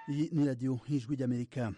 Iyi ni radiyo y'ijwi ry'amerika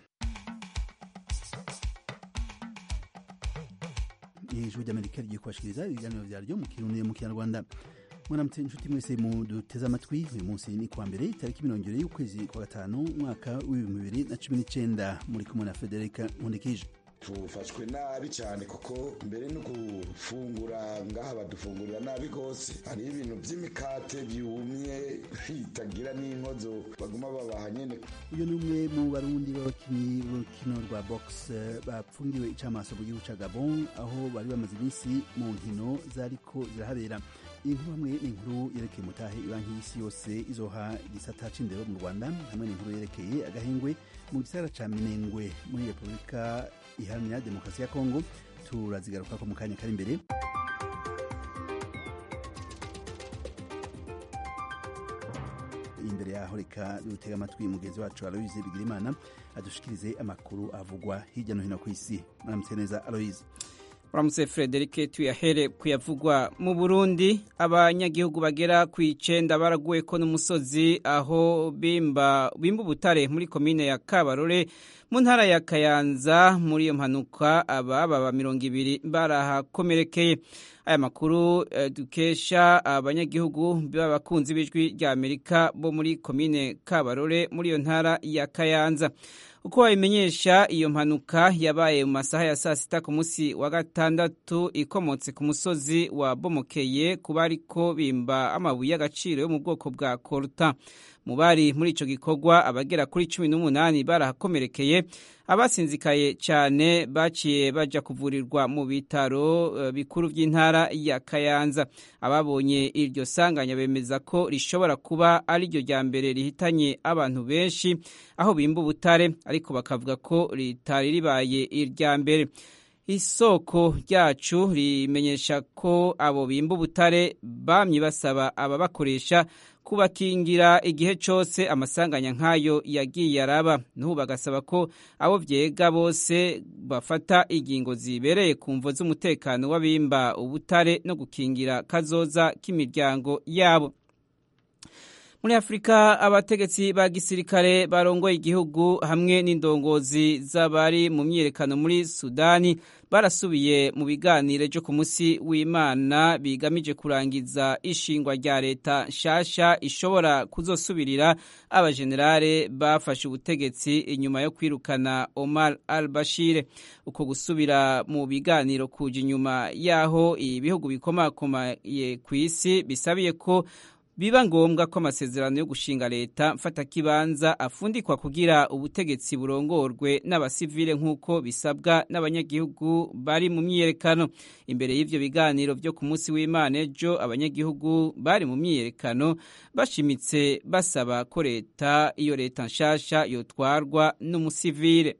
ijwi ry'amerika rigiye kubashikiriza ibiganiro vyaryo mu kirundi mu kinyarwanda mwaramutse inshuti mwese muduteze amatwi uyu munsi ni kuwa mbere itariki mirongo ibiri y'ukwezi kwa gatanu umwaka w'ibihumbi bibiri na cumi n'icenda muri kumwe na federika nkundikije tufashwe nabi cyane kuko mbere no gufungura ngaha badufungurira nabi rwose hariho ibintu by'imikate byumye bitagira n'inkozo baguma babaha nyene uyu ni umwe mu barundi b'abakinyi b'urukino rwa box bapfungiwe icamaso mu gihugu ca gabon aho bari bamaze iminsi mu nkino zariko zirahabera iyi nkuru hamwe n'inkuru yerekeye mutahe ibanki y'isi yose izoha igisata c'indero mu rwanda hamwe n'inkuru yerekeye agahengwe mu gisagara ca minengwe muri repubulika iharanira demokarasi ya kongo turazigarukako mu kanya kari imbere imbere yaho reka dutega amatwi mugenzi wacu aloise bigirimana adushikirize amakuru avugwa hirya no hino ku isi muramutse neza aloise uramutse frederic tuyahere kuyavugwa mu burundi abanyagihugu bagera ku icenda baraguwe ko n'umusozi aho bimba bimba ubutare muri komine ya kabarore mu ntara ya kayanza muri iyo mpanuka ababa mirongo ibiri barahakomerekeye aya makuru dukesha abanyagihugu b'abakunzi b'ijwi rya amerika bo muri komine kabarore muri iyo ntara ya kayanza uko babimenyesha iyo mpanuka yabaye mu masaha ya saa sita ku munsi wa gatandatu ikomotse ku musozi wa bomokeye ku bariko bimba amabuye y'agaciro yo mu bwoko bwa koruta mu bari muri ico gikorwa abagera kuri cumi n'umunani barahakomerekeye abasinzikaye cyane baciye baja kuvurirwa mu bitaro uh, bikuru by'intara ya kayanza ababonye iryo sanganya bemeza ko rishobora kuba ari ryo rya mbere rihitanye abantu benshi aho bimba ubutare ariko bakavuga ko ritari ribaye irya mbere isoko ryacu rimenyesha ko abo bimba ubutare bamye basaba ababakoresha kubakingira igihe cyose amasanganya nk'ayo yagiye araba n'ubu bagasaba ko abo byega bose bafata ingingo zibereye ku mvo z'umutekano w'abimba ubutare no gukingira kazoza k'imiryango yabo muri afurika abategetsi ba gisirikare barongoye igihugu hamwe n'indongozi z'abari mu myiyerekano muri sudani barasubiye mu biganiro byo ku munsi w'imana bigamije kurangiza ishingwa rya leta nshasha ishobora kuzosubirira abajenerale bafashe ubutegetsi inyuma yo kwirukana omar al bashir uko gusubira mu biganiro kuja inyuma y'aho ibihugu bikomakomaye ku isi bisabiye ko biba ngombwa ko amasezerano yo gushinga leta mfatakibanza afundikwa kugira ubutegetsi burongorwe n'abasivile nk'uko bisabwa n'abanyagihugu bari mu myiyerekano imbere y'ivyo biganiro vyo ku munsi w'imana ejo abanyagihugu bari mu myiyerekano bashimitse basaba ko leta iyo leta nshasha yotwarwa n'umusivile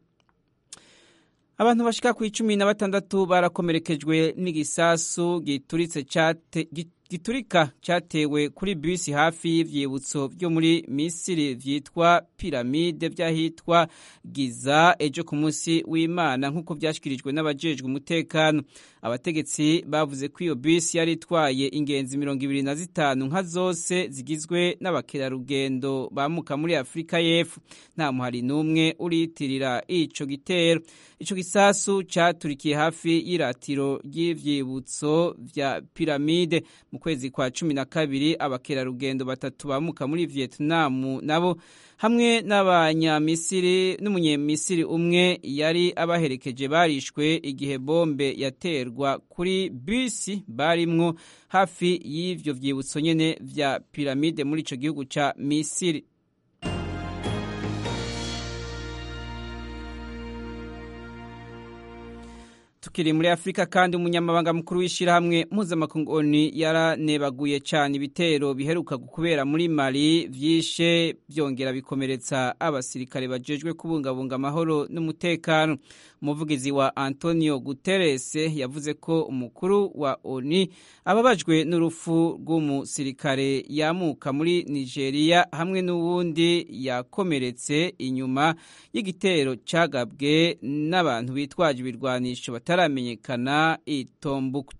abantu bashika ku icumi na batandatu barakomerekejwe n'igisasu gituritse cate giturika cyatewe kuri bisi hafi y'ivyibutso byo muri Misiri vyitwa piramide vy'ahitwa Giza ejo ku munsi w'Imana nk'uko vyashikirijwe n'abajejwe umutekano abategetsi bavuze ko iyo bisi yari itwaye ingenzi mirongo ibiri na zitanu nka zose zigizwe n'abakerarugendo bamuka muri Afurika y'Epfo nta muhari n'umwe uriyitirira ico gitero ico gisasu caturikiye hafi y'iratiro ry'ivyibutso vya piramide mu kwezi kwa cumi na kabiri abakerarugendo batatu bamuka muri Vietnam nabo hamwe n'abanyamisiri n'umunyamisiri umwe yari abaherekeje barishwe igihe bombe yaterwa kuri bisi barimwo hafi y'ivyo vyibutso nyene vya piramide muri ico gihugu ca Misiri tukiri muri afurika kandi umunyamabanga mukuru w'ishyirahamwe mpuzamakungu oni yaranebaguye cyane ibitero biheruka kubera muri mali vyishe byongera bikomeretsa abasirikare bajejwe kubungabunga amahoro n'umutekano umuvugizi wa antonio guterres yavuze ko umukuru wa oni ababajwe n'urupfu rw'umusirikare yamuka muri nigeria hamwe n'uwundi yakomeretse inyuma y'igitero cyagabwe n'abantu bitwaje ibirwanisho bataramenyekana i Tombuktu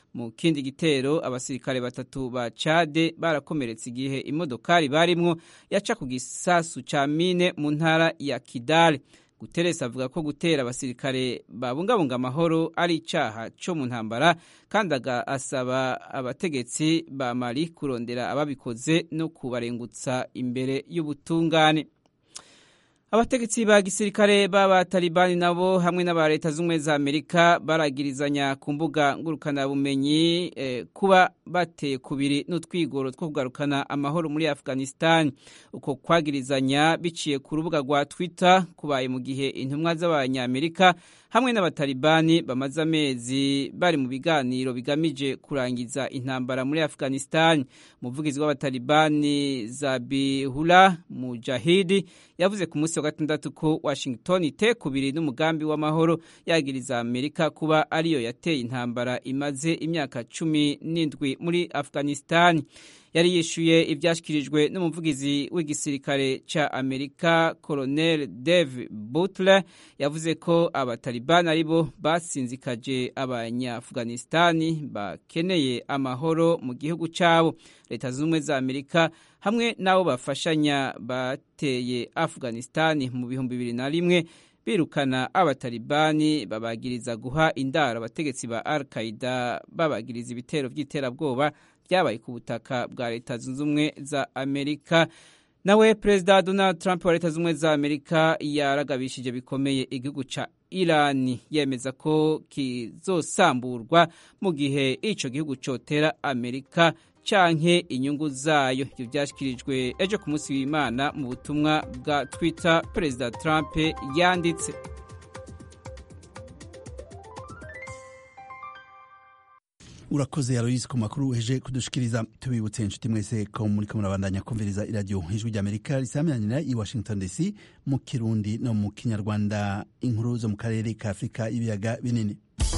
mu kindi gitero abasirikare batatu ba Chade barakomeretse igihe imodokari barimwo yaca ku gisasu ca mine mu ntara ya Kidal Guterres avuga ko gutera abasirikare babungabunga amahoro ari icaha co mu ntambara kandi asaba abategetsi ba Mali kurondera ababikoze no kubarengutsa imbere y'ubutungane abategetsi ba gisirikare b'abatalibani nabo hamwe n'aba leta z'ubumwe za amerika baragirizanya ku mbuga ngurukanabumenyi eh, kuba bateye kubiri n'utwigoro two kugarukana amahoro muri afghanistan uko kwagirizanya biciye ku rubuga rwa twitter kubaye mu gihe intumwa z'abanyamerika hamwe n'abatalibani bamaze amezi bari mu biganiro bigamije kurangiza intambara muri afghanistan umuvugizi w'abatalibani zabihula mujahidi yavuze ku munsi wa gatandatu ko washington itekubiri n'umugambi w'amahoro yagiriza amerika kuba ariyo yateye intambara imaze imyaka cumi n'indwi muri afghanistan yari yishuye ibyashyikirijwe n'umuvugizi w'igisirikare cya amerika colonel dave butler yavuze ko abatalibani aribo basinzikaje abanyaafghanistani bakeneye amahoro mu gihugu cyabo leta zunze ubumwe za amerika hamwe n'abo bafashanya bateye afghanistani mu bihumbi bibiri na rimwe birukana abatalibani babagiriza guha indaro abategetsi ba al qaida babagiriza ibitero by'iterabwoba byabaye ku butaka bwa leta zunze ubumwe za amerika nawe perezida donald trump wa leta zunze ubumwe za amerika yaragabishije bikomeye igihugu ca irani yemeza ko kizosamburwa mu gihe ico gihugu cotera amerika canke inyungu zayo ivyo vyashyikirijwe ejo ku munsi w'imana mu butumwa bwa twitter perezida trump yanditse urakoze yaroyisi ku makuru uheje kudushikiriza tubibutse inshuti mwese ko muri ko murabandanya kumviriza iradiyo ijwi ry'amerika risamiranyira i washington dc mu kirundi no mu kinyarwanda inkuru zo mu karere ka afurika y'ibiyaga binini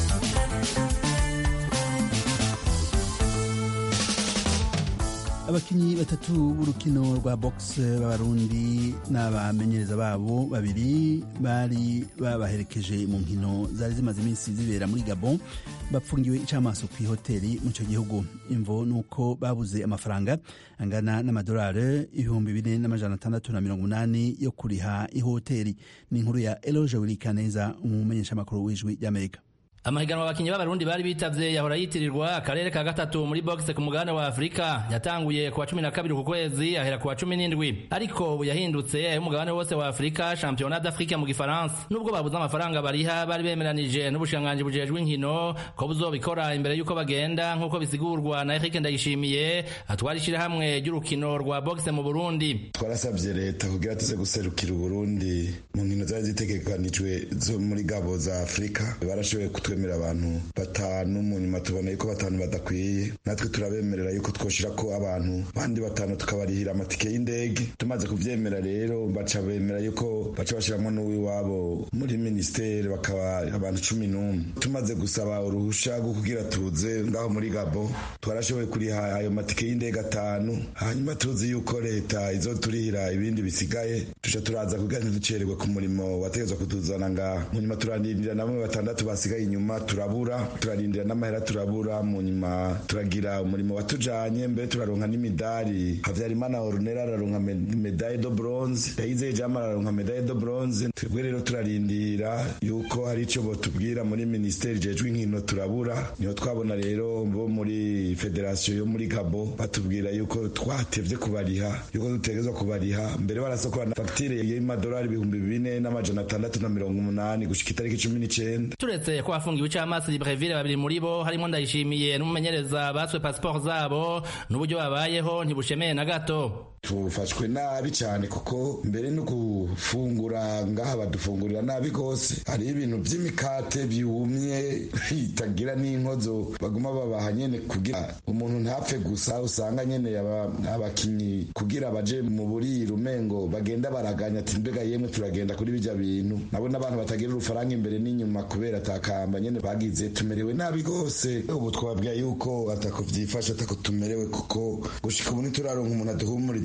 abakinyi batatu b'urukino rwa box b'abarundi n'abamenyereza babo babiri bari babaherekeje mu nkino zari zimaze iminsi zibera muri gabon bapfungiwe icamaso ku ihoteli mu ico gihugu imvo nuko babuze amafaranga angana n'amadolari ibihumbi bine n'amajana atandatu na mirongo umunani yo kuriha ihoteli ni inkuru ya eloge wirikaneza umumenyeshamakuru w'ijwi ry'amerika amahiganwa abakinyi b'abarundi bari bitavye yahora yitirirwa akarere ka gatatu muri boxe ku mugabane wa afurika yatanguye kuwa cumi na kabiri ku kwezi ahera kuwa cumi n'indwi ariko ubu yahindutse ay'umugabane wose wa afurika championnat d'afrique mu gifaransa nubwo babuze amafaranga bariha bari bemeranije n'ubushikiranganji bujejwe inkino ko buzobikora imbere y'uko bagenda nk'uko bisigurwa na Eric Ndayishimiye atwara ishirahamwe ry'urukino rwa boxe mu Burundi twarasabye leta kugira tuze guserukira Uburundi mu nkino zari zitegekanijwe zo muri gabo za afurika barashoboye kutwemera abantu batanu mu nyuma tubona yuko batanu badakwiye natwe turabemerera yuko twoshira ko abantu bandi batanu tukabarihira amatike y'indege tumaze kuvyemera rero baca bemera yuko baca bashiramwo n'uwiwabo muri ministeri bakaba abantu cumi n'umwe tumaze gusaba uruhusha rwo kugira tuze ngaho muri gabo twarashoboye kuriha ayo matike y'indege atanu hanyuma tuzi yuko leta izoturihira ibindi bisigaye tuca turaza kugira ntiducererwe ku murimo wategezwa kutuzana ngaha mu nyuma turarindira na bamwe batandatu basigaye inyuma turabura turarindira n'amahera turabura mu nyuma turagira umurimo watujanye mbere turaronka n'imidari havyarimana orunera araronka medaille de bronze yayizeye jama araronka medaille de bronze twebwe rero turarindira yuko hari ico botubwira muri ministeri jejwe inkino turabura niho twabona rero bo muri federation yo muri gabo batubwira yuko twatevye kubariha yuko dutegezwa kubariha mbere barasokora na fagitire y'amadolari ibihumbi bine n'amajana atandatu na mirongo umunani gushika itariki cumi n'icenda turetse ko hafungiwe icamasi libreville babiri muri bo harimo ndayishimiye n'umumenyereza baswe pasiporo zabo n'uburyo babayeho ntibushemeye na gato tufashwe nabi cyane kuko mbere no gufungura ngaha badufungurira nabi rwose hariho ibintu by'imikate byumye bitagira n'inkozo baguma babaha nyene kugira umuntu ntapfe gusa usanga nyene abakinyi kugira baje mu buriro umengo bagenda baraganya ati mbega yemwe turagenda kuri bijya bintu nabo n'abantu batagira urufaranga imbere n'inyuma kubera atakamba nyene bagize tumerewe nabi rwose ubu twabwiye yuko atako vyifashe atako tumerewe kuko gushika ubu ntituraronka umuntu aduhumuriza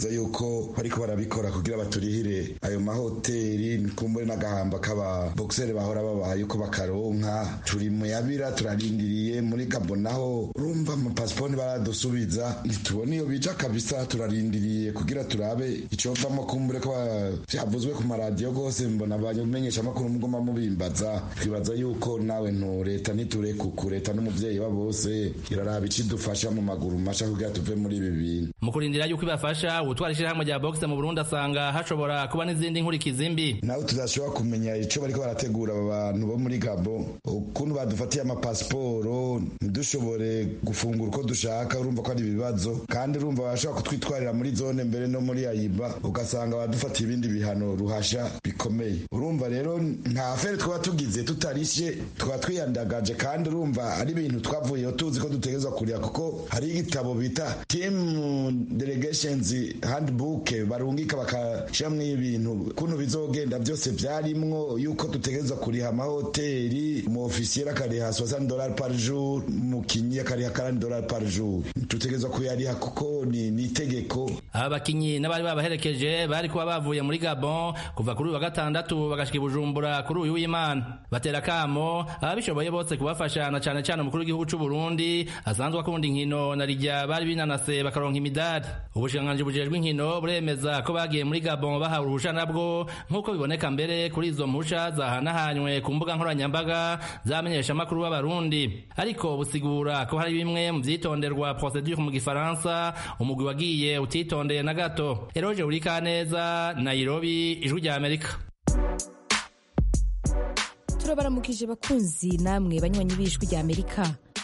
twibaza yuko bariko barabikora kugira baturihire ayo mahoteli kumbure n'agahamba k'aba boxere bahora babaha yuko bakaronka turi muyabira turarindiriye muri gabo naho urumva amapasiponi baradusubiza ntitubona iyo bija kabisa turarindiriye kugira turabe icovamo kumbure ko vyavuzwe ku maradiyo gose mbona abamenyesha amakuru mugoma mubimbaza twibaza yuko nawe ntu leta ntiturekuku leta n'umuvyeyi wa bose iraraba icidufasha mu maguru masha kugira tuve muri ibi bintu mu kurindira yuko ibafasha ubutwara ishirahamwe rya boxe mu burundi asanga hashobora kuba n'izindi nkurikizi mbi nawe tudashobora kumenya ico bariko barategura aba bantu bo muri gabo ukuntu badufatiye amapasiporo ntidushobore gufungura uko dushaka urumva ko ari ibibazo kandi urumva barashobora kutwitwarira muri zone mbere no muri ayiba ugasanga badufatiye ibindi bihano ruhasha bikomeye urumva rero nta fere twaba tugize tutarishe twaba twiyandagaje kandi urumva ari ibintu twavuyeho tuzi ko dutegerezwa kurira kuko hari igitabo bita team delegations handbook barungika bakashiramwo ibintu kuntu bizogenda byose vyarimwo yuko dutegerezwa kuriha amahoteli umu ofisiere akariha 60 dollars par jour umukinyi akariha 40 dollars par jour dutegerezwa kuyariha kuko ni ni itegeko aba bakinyi n'abari babaherekeje bari kuba bavuye muri gabon kuva kuri uyu wa gatandatu bagashika i bujumbura kuri uyu w'imana batera kamo ababishoboye bose kubafasha na cane cane umukuru w'igihugu c'u burundi asanzwe akunda inkino na rijya bari binanase bakaronka imidari ubushikiranganji bujejwe inkino buremeza ko bagiye muri gabon bahawe uruhusha nabwo nk'uko biboneka mbere kuri izo mpusha zahanahanywe ku mbuga nkoranyambaga zamenyesha amakuru b'abarundi ariko busigura ko hari bimwe mu vyitonderwa procedure mu gifaransa umugwi wagiye utitondeye na gato eroje urikaneza nairobi ijwi rya amerika turabaramukije bakunzi namwe banywanyi b'ijwi rya amerika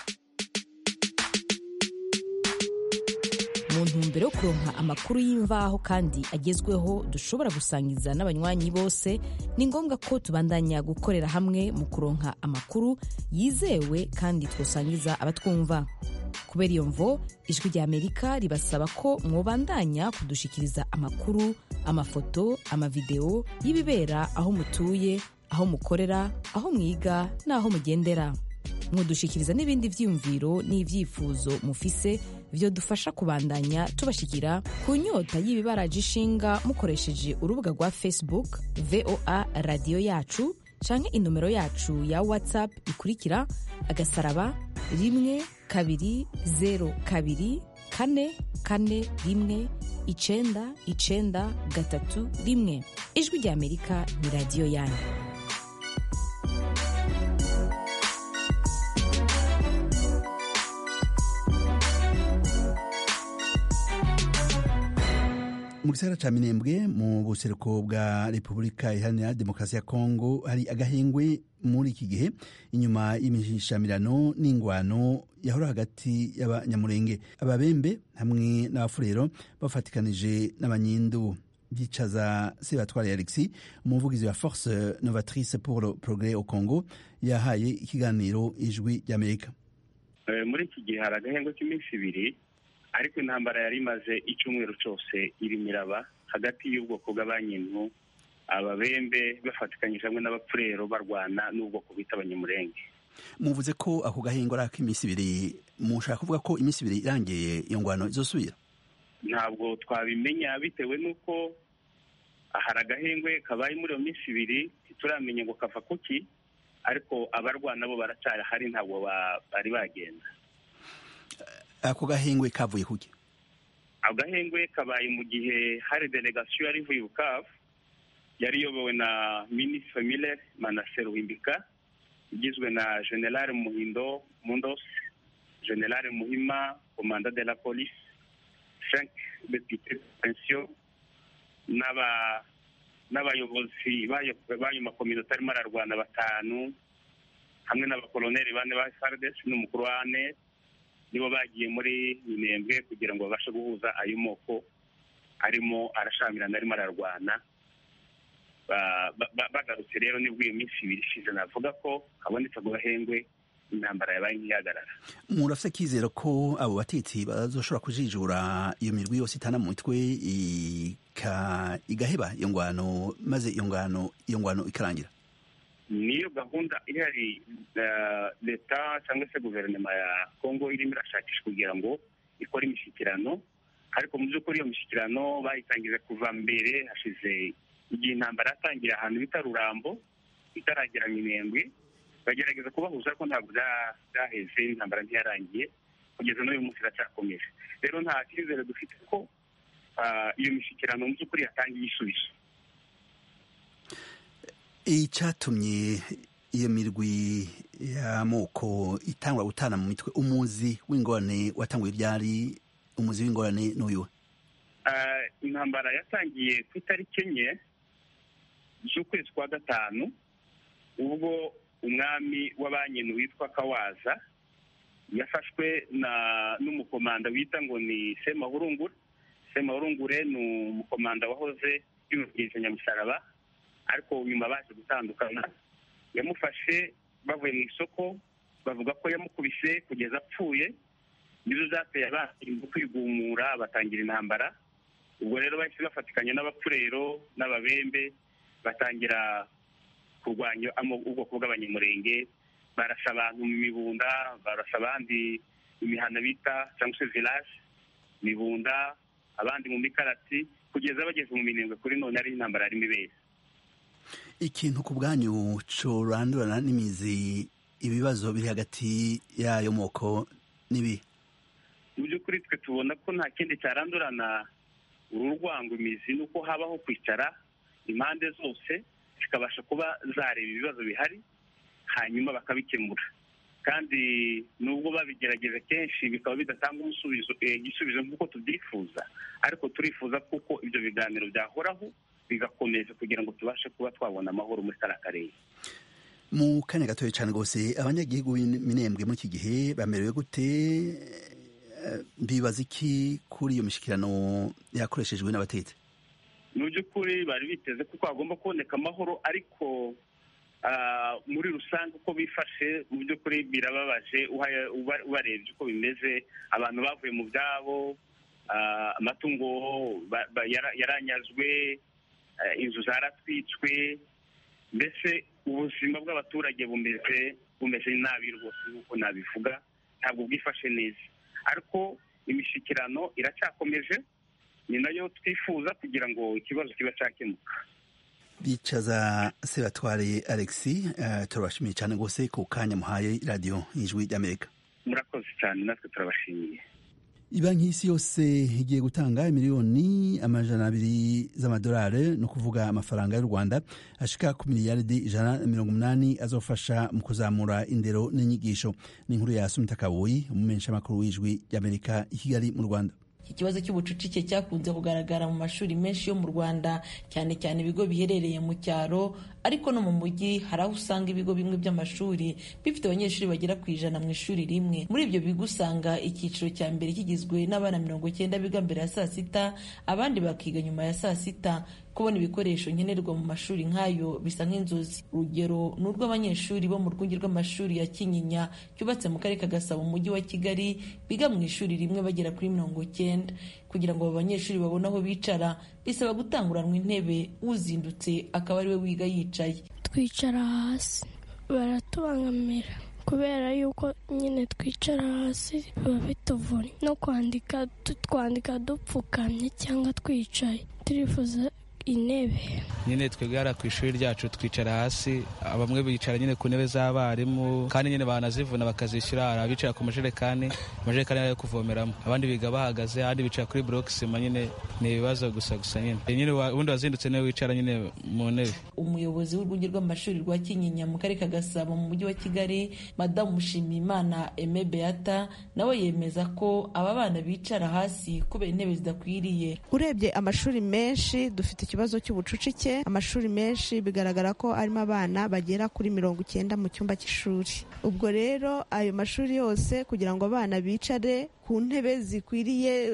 mu ntumbero yo kuronka amakuru y'imvaho kandi agezweho dushobora gusangiza n'abanywanyi bose ni ngombwa ko tubandanya gukorera hamwe mu kuronka amakuru yizewe kandi twosangiza abatwumva kubera iyo mvo ijwi rya amerika ribasaba ko mwobandanya kudushikiriza amakuru amafoto amavideo y'ibibera aho mutuye aho mukorera aho mwiga n'aho mugendera mwodushikiriza n'ibindi vyiyumviro n'ivyifuzo mufise vyo dufasha kubandanya tubashikira ku nyota y'ibibaraje ishinga mukoresheje urubuga rwa facebook voa radiyo yacu canke inomero yacu ya whatsapp ikurikira agasaraba rimwe kabiri zero kabiri kane kane rimwe icenda icenda gatatu rimwe ijwi rya amerika ni radiyo yanyu mu gisagara ca minembwe mu buseruko bwa repubulika iharanira demokarasi ya kongo hari agahengwe muri iki gihe inyuma y'imishamirano n'ingwano yahora hagati y'abanyamurenge ababembe hamwe n'abafurero bafatikanije n'abanyindu byicaza sebatware alexis umuvugizi wa force novatrice pour le progrès au congo yahaye ikiganiro ijwi ry'amerika muri iki gihe hari agahengwe k'iminsi ibiri ariko intambara yari imaze icyumweru cyose irimo iraba hagati y'ubwoko bw'abanyintu ababembe bafatikanyije hamwe n'abapfurero barwana n'ubwoko bita abanyamurenge muvuze ko ako gahingo ari ak'iminsi ibiri mushaka kuvuga ko iminsi ibiri irangiye iyo ngwano izosubira ntabwo twabimenya bitewe n'uko hari agahengwe kabaye muri iyo minsi ibiri ntituramenya ngo kava kuki ariko abarwana bo baracyari hari ntabwo bari bagenda ako gahengwe kavuye kuki ako gahengwe kabaye mu gihe hari delegasiyo yari ivuye bukavu yari iyobowe na minisitiri miller manase ruhimbika igizwe na generale muhindo mundos generale muhima komanda de la police frank depute pensiyo n'abayobozi b'ayo makominote arimo ararwana batanu hamwe n'abakoloneli bane ba fardes n'umukuru wa ane nibo bagiye muri minembwe kugira ngo babashe guhuza ayo moko arimo arashamirana arimo ararwana bagarutse rero nibwo iyo minsi ibiri ishize navuga ko habonetse ako gahengwe intambara yabaye nk'ihagarara murafite akizero ko abo batetsi bazoshobora kujijura iyo mirwi yose itana mu mitwe igaheba iyo ngwano maze iyo ngwano iyo ngwano ikarangira niyo gahunda ihari leta cyangwa se guverinoma ya kongo irimo irashakisha kugira ngo ikore imishyikirano ariko mu by'ukuri iyo mishyikirano bayitangije kuva mbere hashize igihe intambara yatangira ahantu bita rurambo itaragera minembwe bagerageza kubahuza ariko ntabwo byaheze intambara ntiyarangiye kugeza n'uyu munsi iracyakomeje rero nta cyizere dufite ko iyo mishyikirano mu by'ukuri yatangiye igisubizo icyatumye iyo mirwi y'amoko itangwa gutana mu mitwe umuzi w'ingorane watanguye ryari umuzi w'ingorane n'uyu intambara yatangiye ku itariki enye z'ukwezi kwa gatanu ubwo umwami w'abanyenu witwa kawaza yafashwe n'umukomanda wita ngo ni semahurungure semahurungure ni umukomanda wahoze yubahiriza nyamusaraba ariko nyuma baje gutandukana yamufashe bavuye mu isoko bavuga ko yamukubise kugeza apfuye nizo zateye abandi kwigumura batangira intambara ubwo rero bahise bafatikanya n'abapfurero n'ababembe batangira kurwanya ubwoko bw'abanyamurenge barasa abantu mu mibunda barasa abandi imihana bita cyangwa se village mibunda abandi mu mikarati kugeza bageze mu minembwe kuri none ari intambara yarimo ibera ikintu ku bwanyu corandurana n'imizi ibibazo biri hagati y'ayo moko n'ibi mu by'ukuri twe tubona ko nta kindi cyarandurana uru rwango imizi ni uko habaho kwicara impande zose zikabasha kuba zareba ibibazo bihari hanyuma bakabikemura kandi nubwo babigerageza kenshi bikaba bidatanga umusubizo igisubizo nk'uko tubyifuza ariko turifuza kuko ibyo biganiro byahoraho bigakomeza kugira ngo tubashe kuba twabona amahoro muri kariya karere mu kanya gatoya cyane rwose abanyagihugu b'minembwe muri iki gihe bamerewe gute bibaza iki kuri iyo mishyikirano yakoreshejwe n'abatetsi mu by'ukuri bari biteze ko hagomba kuboneka amahoro ariko muri rusange uko bifashe mu by'ukuri birababaje ubarebye uko bimeze abantu bavuye mu byabo amatungo yaranyazwe inzu zaratwitswe mbese ubuzima bw'abaturage bumeze bumeze nabi rwose nk'uko nabivuga ntabwo bwifashe neza ariko imishyikirano iracyakomeje ni nayo twifuza kugira ngo ikibazo kiba cyakemuka bicaza sebatware alexi turabashimiye cyane rwose ku kanya muhaye radiyo y'ijwi ry'amerika murakoze cyane natwe turabashimiye banki y'isi yose igiye gutanga miliyoni amajana abiri z'amadolari ni ukuvuga amafaranga y'u rwanda ashika ku miliyaridi ijana na mirongo umunani azofasha mu kuzamura indero n'inyigisho ni inkuru ya sumita kabuyi umumenyeshamakuru w'ijwi ry'amerika i kigali mu rwanda iki kibazo cy'ubucucike cyakunze kugaragara mu mashuri menshi yo mu rwanda cyane cyane ibigo biherereye mu cyaro ariko no mu mujyi hari aho usanga ibigo bimwe by'amashuri bifite abanyeshuri bagera ku ijana mu ishuri rimwe muri ibyo bigo usanga icyiciro cya mbere kigizwe n'abana mirongo icyenda biga mbere ya saa sita abandi bakiga nyuma ya saa sita kubona ibikoresho nkenerwa mu mashuri nk'ayo bisa nk'inzozi urugero ni urw'abanyeshuri bo mu rwunge rw'amashuri ya kinyinya cyubatse mu karere ka gasabo mu mujyi wa kigali biga mu ishuri rimwe bagera kuri mirongo icyenda kugira ngo abo banyeshuri babone aho bicara bisaba gutanguranwa intebe uzindutse akaba ariwe wiga yicaye twicara hasi baratubangamira kubera yuko nyine twicara hasi biba bituvuna no kwandika twandika dupfukamye cyangwa twicaye turifuza intebe nyine twebwe hariya ku ishuri ryacu twicara hasi bamwe bicara nyine ku ntebe z'abarimu kandi nyine banazivuna bakazishyura hari abicara ku majerekani amajerekani yo kuvomeramo abandi biga bahagaze abandi bicara kuri burokisima nyine ni ibibazo gusa gusa nyine nyine ubundi wazindutse niwe wicara nyine mu ntebe umuyobozi w'urwunge rw'amashuri rwa kinyinya mu karere ka gasabo mu mujyi wa kigali madamu mushimiyimana eme beata nawe yemeza ko aba bana bicara hasi kubera intebe zidakwiriye urebye amashuri menshi dufite ikibazo cy'ubucucike amashuri menshi bigaragara ko arimo abana bagera kuri mirongo icyenda mu cyumba cy'ishuri ubwo rero ayo mashuri yose kugira ngo abana bicare ku ntebe zikwiriye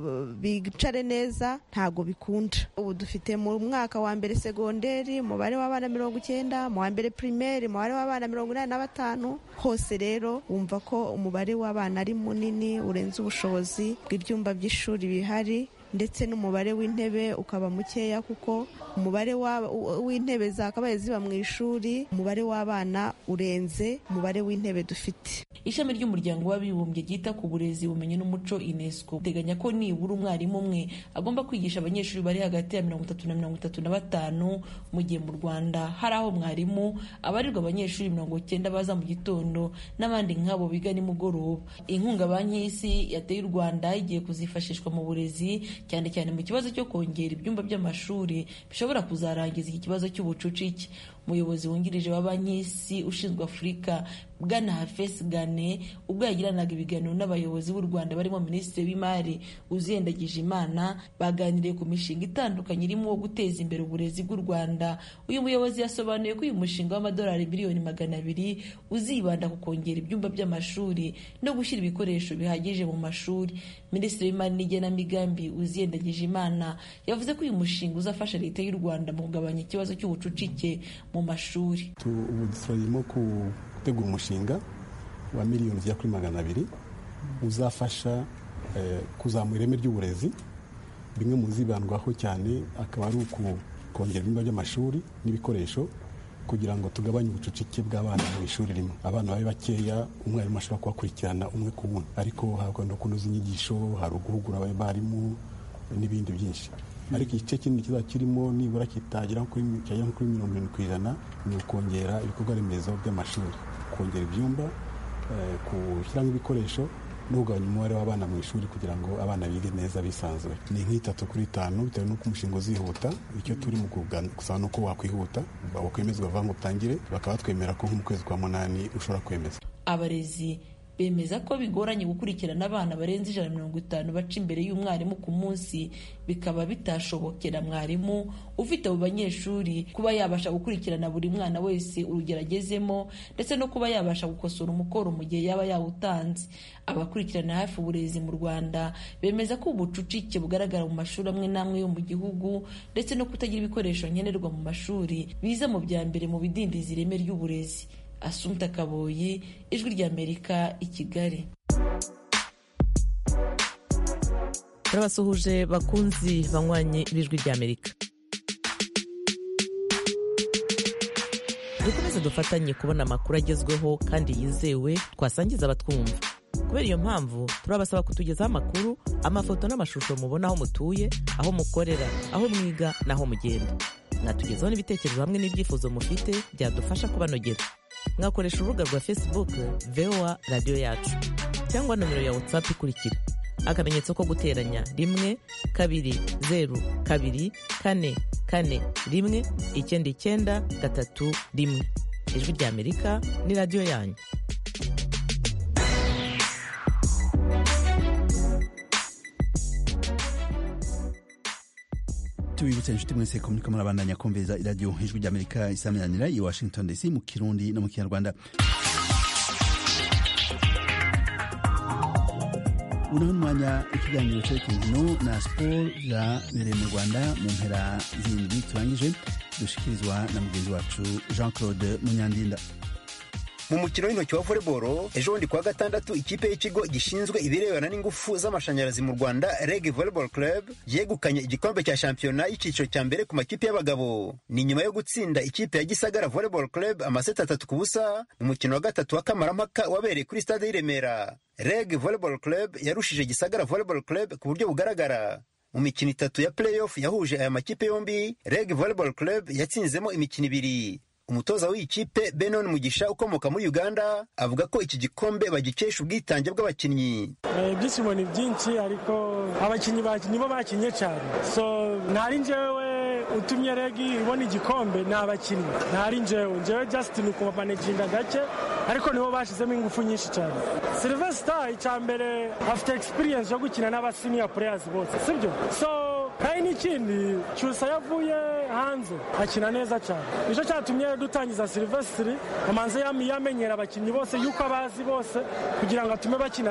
bicare neza ntabwo bikunda ubu dufite mu mwaka wa mbere segonderi umubare w'abana mirongo icyenda mu wa mbere pirimeri umubare w'abana mirongo inani na batanu hose rero wumva ko umubare w'abana ari munini urenze ubushobozi bw'ibyumba by'ishuri bihari ndetse n'umubare w'intebe ukaba mukeya kuko umubare w'intebe zakabaye ziba mu ishuri umubare w'abana urenze umubare w'intebe dufite ishami ry'umuryango w'abibumbye ryita ku burezi ubumenyi n'umuco unesco uteganya ko nibura umwarimu umwe agomba kwigisha abanyeshuri bari hagati ya mirongo itatu na mirongo itatu na batanu mu gihe mu rwanda hari aho mwarimu abarirwa abanyeshuri mirongo icyenda baza mu gitondo n'abandi nk'abo biga nimugoroba inkunga banki y'isi yateye u rwanda igiye kuzifashishwa mu burezi cyane cyane mu kibazo cyo kongera ibyumba by'amashuri bishobora kuzarangiza iki kibazo cy'ubucucike umuyobozi wungirije wa banki y'isi ushinzwe afurika bwana hafesi gane ubwo yagiranaga ibiganiro n'abayobozi b'u rwanda barimo minisitiri w'imari uziyendagije imana baganiriye ku mishinga itandukanye irimo wo guteza imbere uburezi bw'u rwanda uyu muyobozi yasobanuye ko uyu mushinga w'amadolari miliyoni magana abiri uzibanda ku kongera ibyumba by'amashuri no gushyira ibikoresho bihagije mu mashuri minisitiri w'imari n'igenamigambi uziyendagije imana yavuze ko uyu mushinga uzafasha leta y'u rwanda mu kugabanya ikibazo cy'ubucucike mu mashuri ubu turimo gutegura umushinga wa miliyoni zigera kuri magana abiri uzafasha kuzamura ireme ry'uburezi bimwe mu zibandwaho cyane akaba ari ukongera ibyumba by'amashuri n'ibikoresho kugira ngo tugabanye ubucucike bw'abana mu ishuri rimwe abana babe bakeya umwarimu ashobora kubakurikirana umwe ku wundi ariko hagomba kunoza inyigisho hari uguhugura abarimu n'ibindi byinshi ariko igice kinini kizaba kirimo nibura kitagera kuri mirongo irindwi ku ijana ni ukongera ibikorwa remezo by'amashuri kongera ibyumba gushyiramo ibikoresho no kugabanya umubare w'abana mu ishuri kugira ngo abana bige neza bisanzuye ni nk'itatu kuri itanu bitewe n'uko umushinga uzihuta icyo turi mu gusaba ni uko wakwihuta wakwemezwa vuba ngo utangire bakaba batwemera ko nko mu kwezi kwa munani ushobora kwemeza abarezi bemeza ko bigoranye gukurikirana abana barenze ijana na mirongo itanu baca imbere y'umwarimu ku munsi bikaba bitashobokera mwarimu ufite abo banyeshuri kuba yabasha gukurikirana buri mwana wese urugero agezemo ndetse no kuba yabasha gukosora umukoro mu gihe yaba yawutanze abakurikirana hafi uburezi mu rwanda bemeza ko ubucucike bugaragara mu mashuri amwe n'amwe yo mu gihugu ndetse no kutagira ibikoresho nkenerwa mu mashuri biza mu bya mbere mu bidindiza ireme ry'uburezi asumta kaboyi ijwi ry'amerika i kigali turabasuhuje bakunzi banywanyi b'ijwi ry'amerika dukomeze dufatanye kubona amakuru agezweho kandi yizewe twasangiza abatwumva kubera iyo mpamvu turabasaba kutugezaho amakuru amafoto n'amashusho mubona aho mutuye aho mukorera aho mwiga n'aho mugenda mwatugezaho n'ibitekerezo hamwe n'ibyifuzo mufite byadufasha kubanogera mwakoresha urubuga rwa facebook voa radiyo yacu cyangwa nomero ya whatsapp ikurikira akamenyetso ko guteranya rimwe kabiri zeru kabiri kane kane rimwe icyenda icyenda gatatu rimwe ijwi ry'amerika ni radiyo yanyu tubibutse inshuti mwese ko muriko murabandanya kumviriza iradiyo ijwi ry'amerika isaminanira i washington dc mu kirundi no mu kinyarwanda unaho umwanya ikiganiro cerekeye inkino na siporo zabereye mu rwanda mu mpera zindwi turangije dushikirizwa na mugenzi wacu jean claude munyandinda mu mukino w'intoki wa volleyball ejo bundi kuwa gatandatu ikipe y'ikigo gishinzwe ibirebana n'ingufu z'amashanyarazi mu rwanda reg volleyball club yegukanye igikombe cya shampiyona y'icyiciro cya mbere ku makipe y'abagabo ni nyuma yo gutsinda ikipe ya gisagara volleyball club amaseti atatu ku busa mu mukino wa gatatu wa kamarampaka wabereye kuri stade y'i remera reg volleyball club yarushije gisagara volleyball club ku buryo bugaragara mu mikino itatu ya playoff yahuje aya makipe yombi reg volleyball club yatsinzemo imikino ibiri umutoza w'iyi kipe benon mugisha ukomoka muri uganda avuga ko iki gikombe bagikesha ubwitange bw'abakinnyi ibyishimo ni byinshi ariko abakinnyi nibo bakinnye cyane so ntari njyewe utumye regi ibona igikombe ni abakinnyi ntari njyewe njyewe just ni ukubamanejinga gake ariko nibo bashyizemo ingufu nyinshi cyane silvesita icya mbere afite experience yo gukina n'abasiniya players bose sibyo so kandi n'ikindi cyusa yavuye hanze akina neza cyane nicyo cyatumye dutangiza silvesitiri amanze yamenyera abakinnyi bose yuko abazi bose kugira ngo atume bakina neza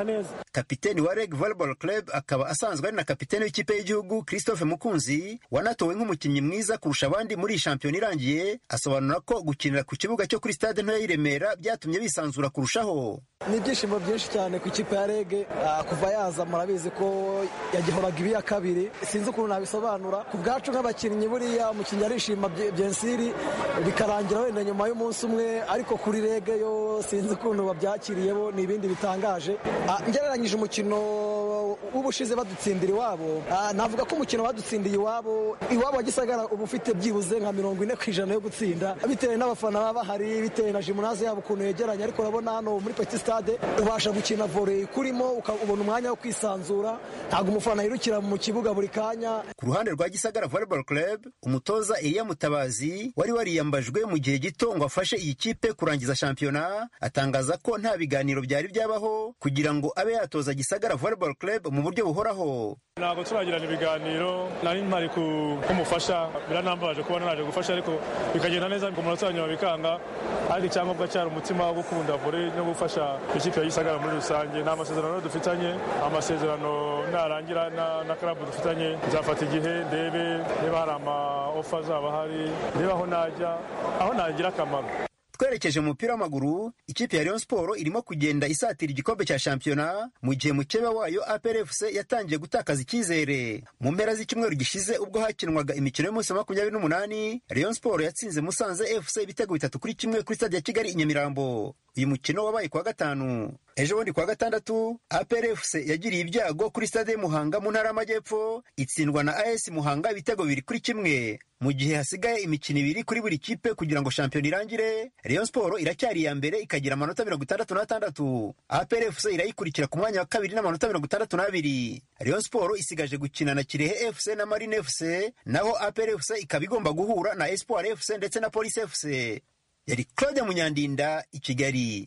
kapiteni wa reg volleyball club akaba asanzwe ari na kapiteni w'ikipe y'igihugu christophe mukunzi wanatowe nk'umukinnyi mwiza kurusha abandi muri iyi shampiyona irangiye asobanura ko gukinira ku kibuga cyo kuri stade ntoya y'i remera byatumye bisanzura kurushaho ni ibyishimo byinshi cyane ku ikipe ya rege kuva yaza murabizi ko yagihoraga ibi ya kabiri sinzi ukuntu nabisobanura ku bwacu nk'abakinnyi buriya umukinnyi arishima byensiri bikarangira wenda nyuma y'umunsi umwe ariko kuri rege yo sinzi ukuntu babyakiriye bo ni ibindi bitangaje ngereranyije umukino w'ubushize badutsindira iwabo navuga ko umukino badutsindiye iwabo iwabo wa gisagara uba ufite byibuze nka mirongo ine ku ijana yo gutsinda bitewe n'abafana baba bahari bitewe na jimunaze yabo ukuntu yegeranye ariko urabona hano muri peti stade ubasha gukina vore kurimo ukabona umwanya wo kwisanzura ntabwo umufana yirukira mu kibuga buri kanya ku ruhande rwa gisagara volleyball club umutoza Eliya Mutabazi wari wariyambajwe mu gihe gito ngo afashe iyi kipe kurangiza shampiyona atangaza ko nta biganiro byari byabaho kugira ngo abe yatoza gisagara volleyball club mu buryo buhoraho ntabwo turagirana ibiganiro nari mpari kumufasha biranambabaje kuba naraje gufasha ariko bikagenda neza ku munota wa nyuma bikanga ariko icyangombwa cyari umutima wo gukunda vore no gufasha ikipe ya gisagara muri rusange nta masezerano dufitanye amasezerano narangira na karabu dufitanye nzafata igihe ndebe niba hari ama ofa azaba ahari ndebe aho najya aho nagira akamaro twerekeje mu mupira w'amaguru ikipe ya Rayon Sport irimo kugenda isatira igikombe cya shampiyona mu gihe mukeba wayo APR FC yatangiye gutakaza icyizere mu mpera z'icyumweru gishize ubwo hakinwaga imikino y'umunsi wa makumyabiri n'umunani Rayon Sport yatsinze Musanze FC ibitego bitatu kuri kimwe kuri stade ya Kigali i Nyamirambo uyu mukino wabaye kuwa gatanu ejo bundi kuwa gatandatu APR FC yagiriye ibyago kuri stade y'Muhanga mu ntara y'Amajyepfo itsindwa na AS Muhanga ibitego bibiri kuri kimwe mu gihe hasigaye imikino ibiri kuri buri kipe kugira ngo shampiyona irangire Rayon Sport iracyari iya mbere ikagira amanota mirongo itandatu n'atandatu APR FC irayikurikira ku mwanya wa kabiri n'amanota mirongo itandatu n'abiri Rayon Sport isigaje gukina na Kirehe FC na Marine FC naho APR FC ikaba igomba guhura na Espoir FC ndetse na Police FC yari Claude Munyandinda i Kigali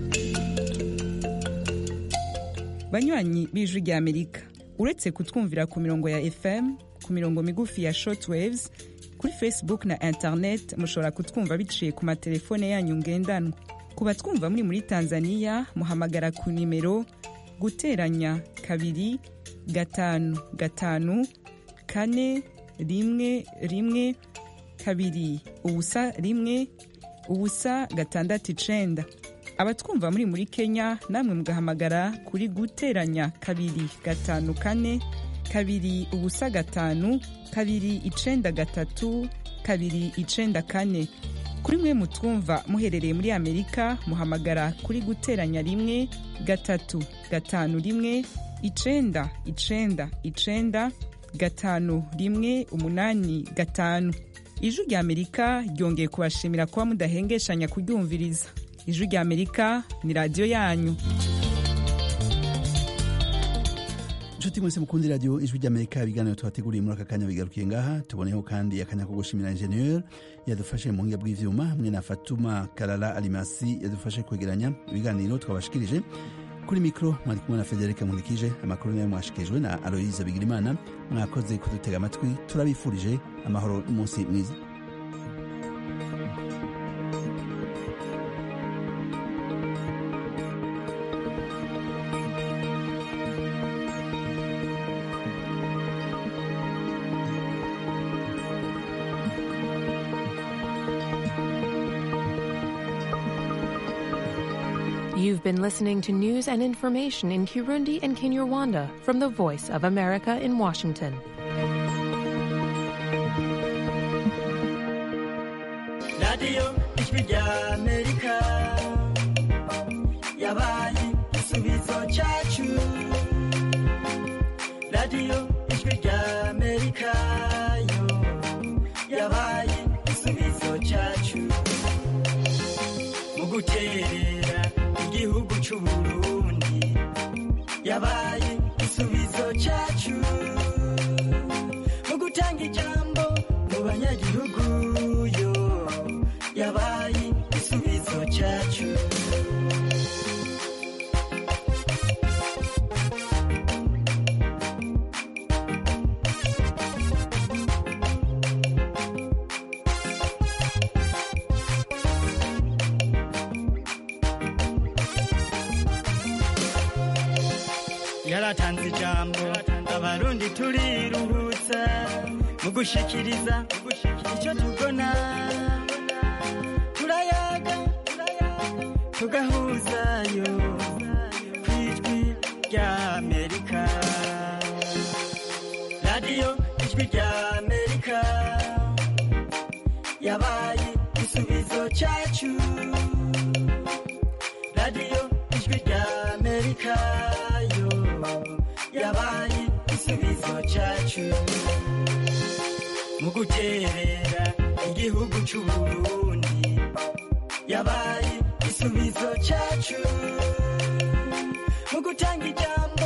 banywanyi b'ijwi rya amerika uretse kutwumvira ku mirongo ya fm ku mirongo migufi ya shortwaves kuri facebook na internet mushobora kutwumva biciye ku matelefone yanyu ngendanwa ku batwumva muri muri tanzania muhamagara ku nimero guteranya kabiri gatanu gatanu kane rimwe rimwe kabiri ubusa rimwe ubusa gatandatu icenda abatwumva muri muri kenya namwe mugahamagara kuri guteranya kabiri gatanu kane kabiri ubusa gatanu kabiri icenda gatatu kabiri icenda kane kuri mwe mutwumva muherereye muri amerika muhamagara kuri guteranya rimwe gatatu gatanu rimwe icenda icenda icenda gatanu rimwe umunani gatanu ijwi rya amerika ryongeye kubashimira kuba mudahengeshanya kuryumviriza ijwi rya amerika ni radiyo yanyu inshuti mwese mukundi radiyo ijwi ry'amerika ibiganiro tubateguriye muri aka kanya bigarukiye ngaha tuboneho kandi akanya ko gushimira injeniyeri yadufashe mu buhinga bw'ivyuma hamwe na fatuma karara alimasi yadufashe kwegeranya ibiganiro twabashikirije kuri mikoro mwari kumwe na federike nkurikije amakuru nayo mwashikirijwe na aloyize bigirimana mwakoze kudutega amatwi turabifurije amahoro n'umunsi mwiza You've been listening to news and information in Kirundi and Kinyarwanda from the Voice of America in Washington. radiyo ijwi rya amerika yabaye igisubizo cyacu radiyo ijwi rya amerika yo yabaye igisubizo cyacu mu guterera igihugu cy'u burundi yabaye igisubizo cyacu mu gutanga ijambo mu banyagihugu yo yabaye igisubizo cyacu yaratanze ijambo abarundi turiruhutsa mu gushikiriza icyo tubona turayaga tugahuzayo ku ijwi rya amerika radiyo ijwi rya amerika yabaye igisubizo cyacu radiyo ijwi rya amerika yo yabaye igisubizo cyacu mu guterera igihugu cy'uburundi yabaye igisubizo cyacu mu gutanga ijambo